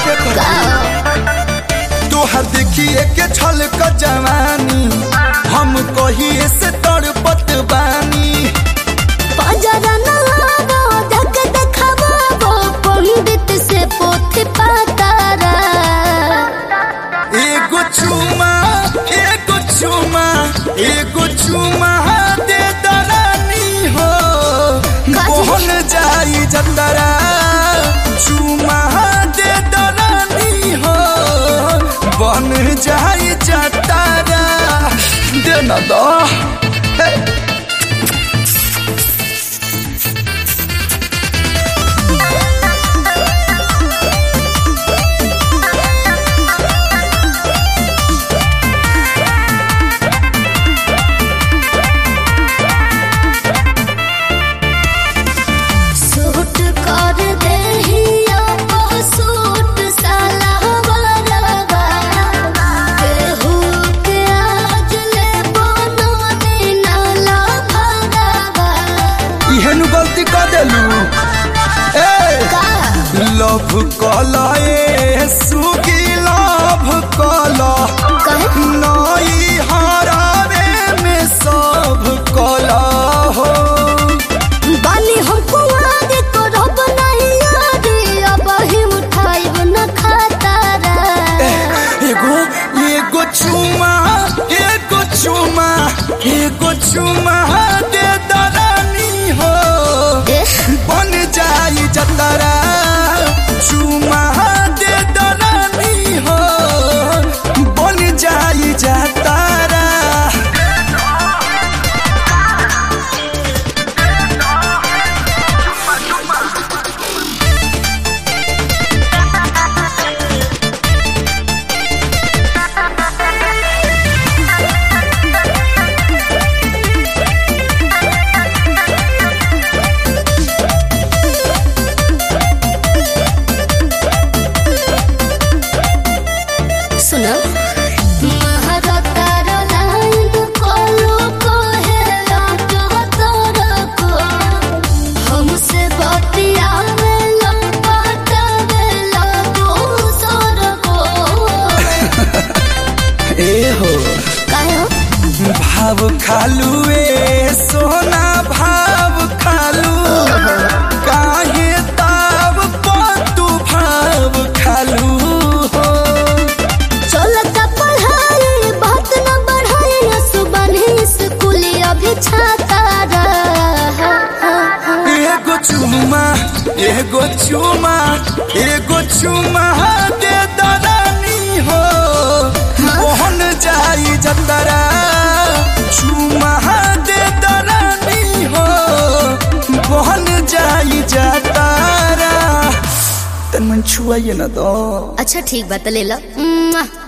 तोहर देखिए के छल क जवानी हम कहिए से तड़पत बानी बाजारा ना आवो जग देखावो पंडित से पोथी पातारा एगो चुमा एगो चुमा एगो चुमा दे दरानी हो मोहन जाई जंदरा चुमा दे दरानी हो बन जाई जतारा दे ना दो हे। सूट कर देहिया ओ सूट साला बरवा केहू के आज ले बनो नाला भरवा इहेनु गलती कर देलू ए का लव कला ए सुगी लव कला कहे नई हरावे में सब कला हो बानी हम कुआरे करब नहीं यारी अब ही उठाइब न खातारा एगो एगो चुमा एगो चुमा एगो चुमा दे दरानी हो एह, बन जाई जतरा चुमा दे दरानी हो बन जाई जतरा सुनो महारता लाइन कोलो कोहेला तोरा को हमसे बतियावे लो पटावे लो दूसर को ए हो काहे हो भाव खालू ए सोना भाव खालू काहे ताव तू भाव खालू हो चलता पढ़ाई बात न बढ़ाई न सुबह स्कूल अभी छाता रहा एगो चुमा एगो चुमा एगो चुमा दे दरानी हो मोहन जाई जतरा चुमा दे दरानी हो मोहन जाई जतरा तन मन छुआइए ना दो अच्छा ठीक बात ले लो